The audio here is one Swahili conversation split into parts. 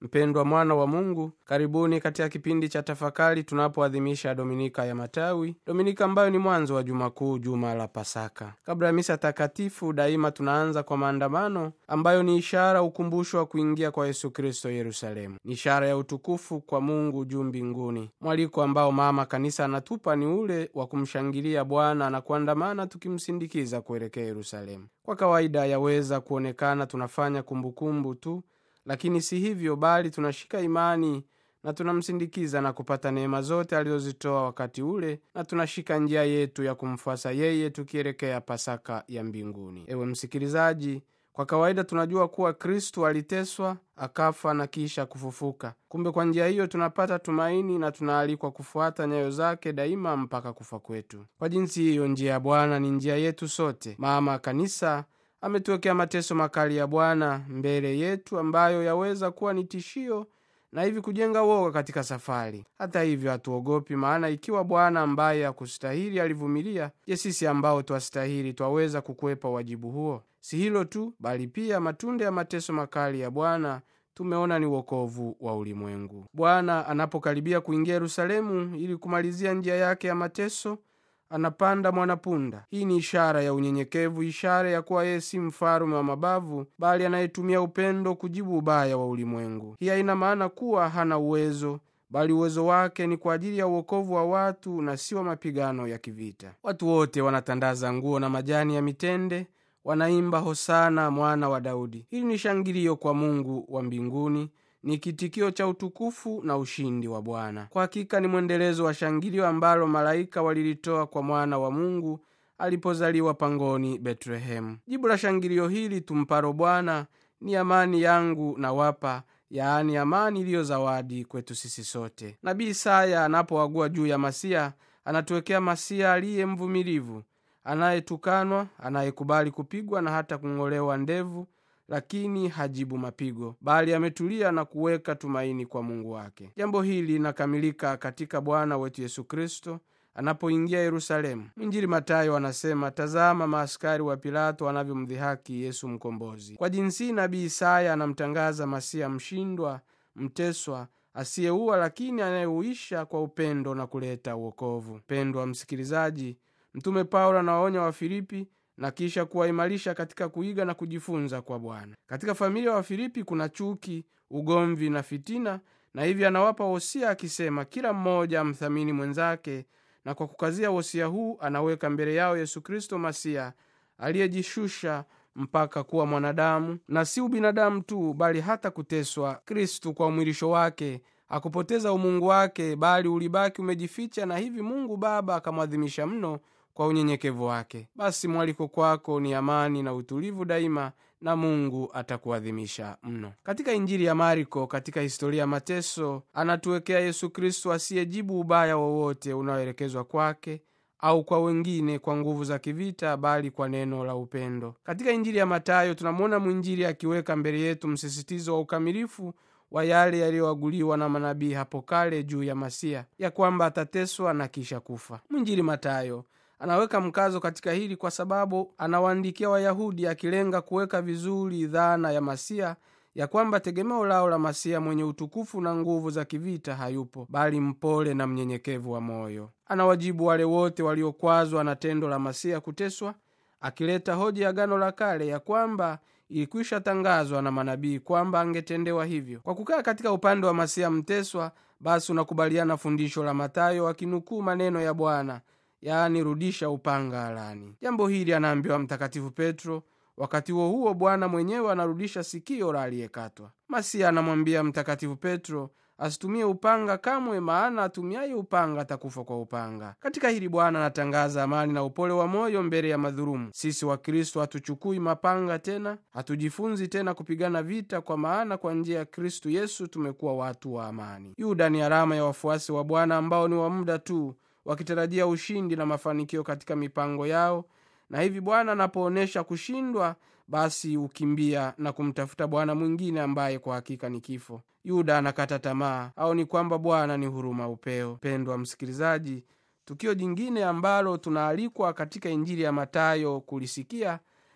mpendwa mwana wa mungu karibuni katika kipindi cha tafakari tunapoadhimisha dominika ya matawi dominika ambayo ni mwanzo wa juma kuu juma la pasaka kabla ya misa takatifu daima tunaanza kwa maandamano ambayo ni ishara ukumbusho wa kuingia kwa yesu kristo yerusalemu ni ishara ya utukufu kwa mungu juu mbinguni mwaliko ambao mama kanisa anatupa ni ule wa kumshangilia bwana na kuandamana tukimsindikiza kuelekea yerusalemu kwa kawaida yaweza kuonekana tunafanya kumbukumbu tu lakini si hivyo bali tunashika imani na tunamsindikiza na kupata neema zote alizozitoa wakati ule na tunashika njia yetu ya kumfuasa yeye tukielekea pasaka ya mbinguni ewe msikilizaji kwa kawaida tunajua kuwa kristu aliteswa akafa na kisha kufufuka kumbe kwa njia hiyo tunapata tumaini na tunaalikwa kufuata nyayo zake daima mpaka kufa kwetu kwa jinsi hiyo njia ya bwana ni njia yetu sote mama kanisa ametuwekea mateso makali ya bwana mbele yetu ambayo yaweza kuwa ni tishio na hivi kujenga woga katika safari hata hivyo hatuogopi maana ikiwa bwana ambaye hakustahili alivumilia je sisi ambao twastahili twaweza kukwepa wajibu huo si hilo tu bali pia matunda ya mateso makali ya bwana tumeona ni wokovu wa ulimwengu bwana anapokaribia kuingia yerusalemu ili kumalizia njia yake ya mateso anapanda mwanapunda hii ni ishara ya unyenyekevu ishara ya kuwa yeye si mfalume wa mabavu bali anayetumia upendo kujibu ubaya wa ulimwengu hii haina maana kuwa hana uwezo bali uwezo wake ni kwa ajili ya uokovu wa watu na si wa mapigano ya kivita watu wote wanatandaza nguo na majani ya mitende wanaimba hosana mwana wa daudi hili ni shangilio kwa mungu wa mbinguni ni kitikio cha utukufu na ushindi wa bwana kwa hakika ni mwendelezo wa shangilio ambalo malaika walilitoa kwa mwana wa mungu alipozaliwa pangoni betlehemu jibu la shangilio hili tumparo bwana ni amani yangu na wapa yaani amani iliyo zawadi kwetu sisi sote nabii isaya anapoagua juu ya masia anatuwekea masia aliye mvumilivu anayetukanwa anayekubali kupigwa na hata kung'olewa ndevu lakini hajibu mapigo bali ametulia na kuweka tumaini kwa mungu wake jambo hili linakamilika katika bwana wetu yesu kristo anapoingia yerusalemu mwinjili matayo anasema tazama maaskari wa pilato wanavyomdhihaki yesu mkombozi kwa jinsi nabii isaya anamtangaza masiya mshindwa mteswa asiyeua lakini anayeuisha kwa upendo na kuleta uokovu pendwa msikilizaji mtume paulo anawaonya wafilipi na kisha kuwaimarisha katika kuiga na kujifunza kwa bwana katika familia wa filipi kuna chuki ugomvi na fitina na hivyo anawapa wosia akisema kila mmoja amthamini mwenzake na kwa kukazia wosia huu anaweka mbele yao yesu kristo masiya aliyejishusha mpaka kuwa mwanadamu na si ubinadamu tu bali hata kuteswa kristu kwa umwilisho wake akupoteza umungu wake bali ulibaki umejificha na hivi mungu baba akamwadhimisha mno kwa unyenyekevu wake basi mwaliko kwako ni amani na utulivu daima na mungu atakuadhimisha mno katika injili ya mariko katika historia ya mateso anatuwekea yesu kristo asiyejibu ubaya wowote unaoelekezwa kwake au kwa wengine kwa nguvu za kivita bali kwa neno la upendo katika injili ya matayo tunamwona mwinjili akiweka mbele yetu msisitizo wa ukamilifu wa yale yaliyoaguliwa na manabii hapo kale juu ya masia ya kwamba atateswa na kisha kufa mwinjili matayo anaweka mkazo katika hili kwa sababu anawaandikia wayahudi akilenga kuweka vizuri dhana ya masia ya kwamba tegemeo lao la masia mwenye utukufu na nguvu za kivita hayupo bali mpole na mnyenyekevu wa moyo anawajibu wale wote waliokwazwa na tendo la masia kuteswa akileta hoja ya gano la kale ya kwamba ilikwisha tangazwa na manabii kwamba angetendewa hivyo kwa kukaa katika upande wa masia mteswa basi unakubaliana fundisho la matayo akinukuu maneno ya bwana yaani rudisha upanga alani jambo hili anaambiwa mtakatifu petro wakati huo huo bwana mwenyewe anarudisha sikio la aliyekatwa masiya anamwambia mtakatifu petro asitumie upanga kamwe maana atumiaye upanga atakufa kwa upanga katika hili bwana anatangaza amani na upole wa moyo mbele ya madhurumu sisi wakristo hatuchukui mapanga tena hatujifunzi tena kupigana vita kwa maana kwa njia ya kristu yesu tumekuwa watu wa amani yuda ni alama ya wafuasi wa bwana ambao ni wa muda tu wakitarajia ushindi na mafanikio katika mipango yao na hivi bwana anapoonyesha kushindwa basi hukimbia na kumtafuta bwana mwingine ambaye kwa hakika ni kifo yuda anakata tamaa au ni kwamba bwana ni huruma upeo pendwa msikilizaji tukio jingine ambalo tunaalikwa katika injili ya matayo kulisikia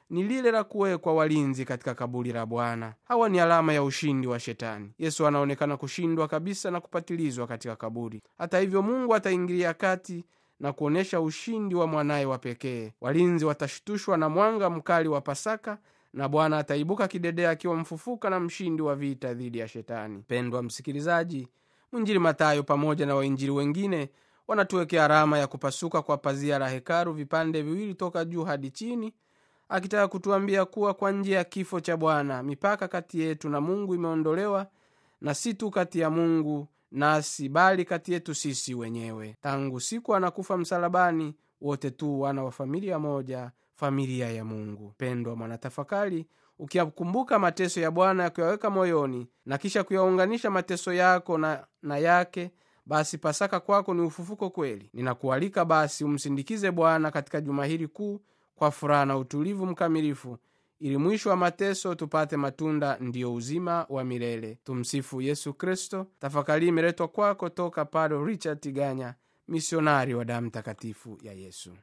ni lile la kuwekwa walinzi katika kaburi la Bwana. Hawa ni alama ya ushindi wa Shetani. Yesu anaonekana kushindwa kabisa na kupatilizwa katika kaburi. Hata hivyo, Mungu ataingilia kati na kuonyesha ushindi wa mwanaye wa pekee. Walinzi watashtushwa na mwanga mkali wa Pasaka na Bwana ataibuka kidedea akiwa mfufuka na mshindi wa vita dhidi ya Shetani. Pendwa msikilizaji, mwinjili Matayo pamoja na wainjili wengine wanatuwekea alama ya kupasuka kwa pazia la hekalu vipande viwili toka juu hadi chini, akitaka kutuambia kuwa kwa njia ya kifo cha Bwana mipaka kati yetu na Mungu imeondolewa, na si tu kati ya Mungu nasi bali kati yetu sisi wenyewe. Tangu siku anakufa msalabani, wote tu wana wa familia moja, familia ya Mungu. Pendwa mwanatafakari, ukiyakumbuka mateso ya Bwana ya kuyaweka moyoni na kisha kuyaunganisha mateso yako na, na yake basi Pasaka kwako ni ufufuko kweli. Ninakualika basi umsindikize Bwana katika juma hili kuu kwa furaha na utulivu mkamilifu, ili mwisho wa mateso tupate matunda, ndiyo uzima wa milele. Tumsifu Yesu Kristo. Tafakari imeletwa kwako toka Padre Richard Tiganya, misionari wa damu takatifu ya Yesu.